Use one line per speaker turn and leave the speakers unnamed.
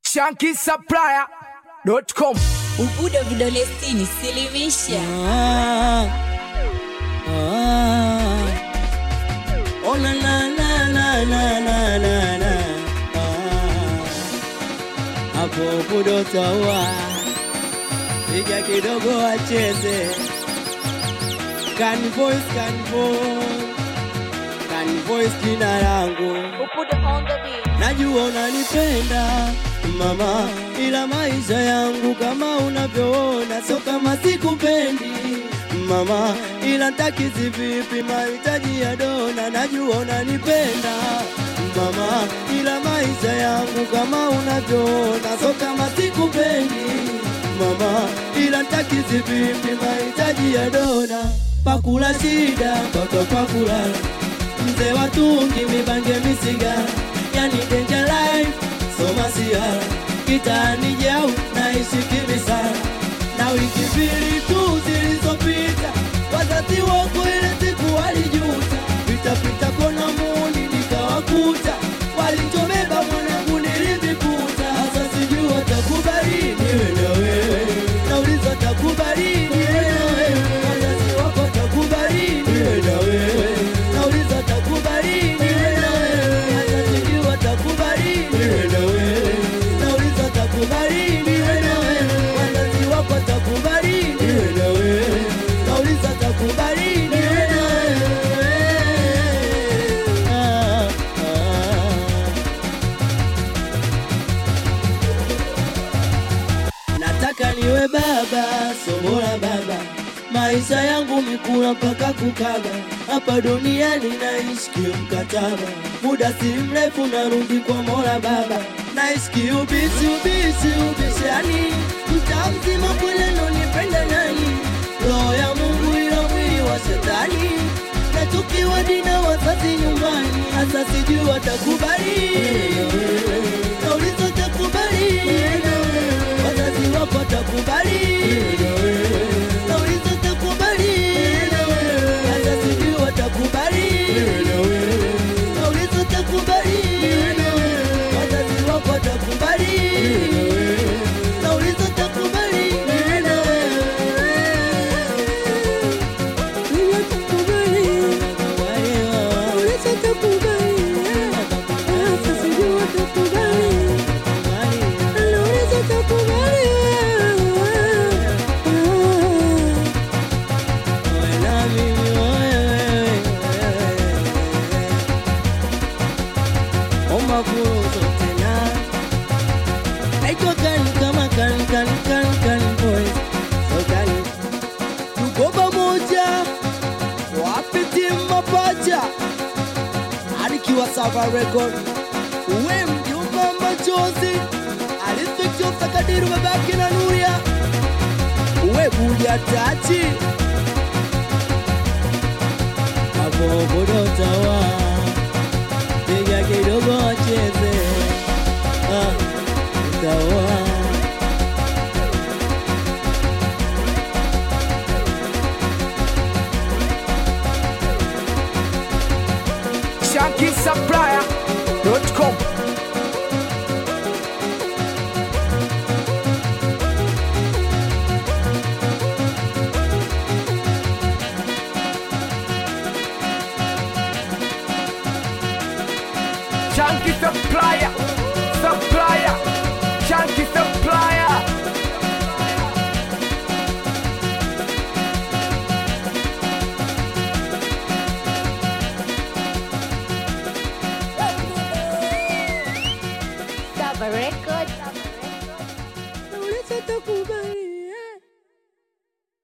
shankisupplier.com
Ubudo vidole sitini, silimisha.
Ah, ah. Oh, na, na, na, na, na, na, na, na. Ah. Hapo budo taua piga kidogo wacheze Can voice, can voice, can voice jina langu
Ubudo on the beat.
Najua unanipenda mama, ila maisha yangu kama unavyoona sio kama sikupendi mama, ila takizi vipi mahitaji ya dona. Najua unanipenda mama, ila maisha yangu kama unavyoona sio kama sikupendi mama, ila takizi vipi mahitaji ya dona. Pakula shida mpaka pakulala mzee watungi mibange misiga yani danger life soma siara kitani jau naishi kimisara na wiki mbili tu zilizopita wazazi wako ile siku walijuta pitapita kona muni nikawakuta walichobeba mwanangu nilivikuta sasa sijui watakubali niwe na wewe nauliza takubali niwe na wewe wazazi wako takubali niwe na wewe nauliza takubali niwe na wewe hata sijui watakubali niwe na wewe nauliza takubali niwe na wewe wazazi wako takubali niwe na wewe nauliza takubali niwe na wewe ah, ah. nataka niwe baba, somo la baba, maisha yangu mikula mpaka kukaga, hapa duniani naishi kimkataba, muda si mrefu narudi kwa mola baba, naishi kiubishi ubishi ubishani, mtaa mzima kweleno nipenda nani, roho ya Mungu ila mwili wa shetani, nachukiwa dina wazazi nyumbani, hasa sijui watakubali nauliza takubali wazazi wako watakubali nauliza takubali hata sijui watakubali nauliza takubali wazazi wako watakubali nauliza takubali mafunzo tena naitwa kani kama kani kani kani kani boys so kani tuko pamoja wapi timu mapacha alikiwa Sava Record uwe mjumba machozi alifichosa kadiru babake na Nuria uwe buja tachi hapo bodotawa piga kidogo wacheze ah, utawa
shankisupplier.com Shanky supplier, supplier, Shanky supplier.
Saba Record.
Nauliza takubali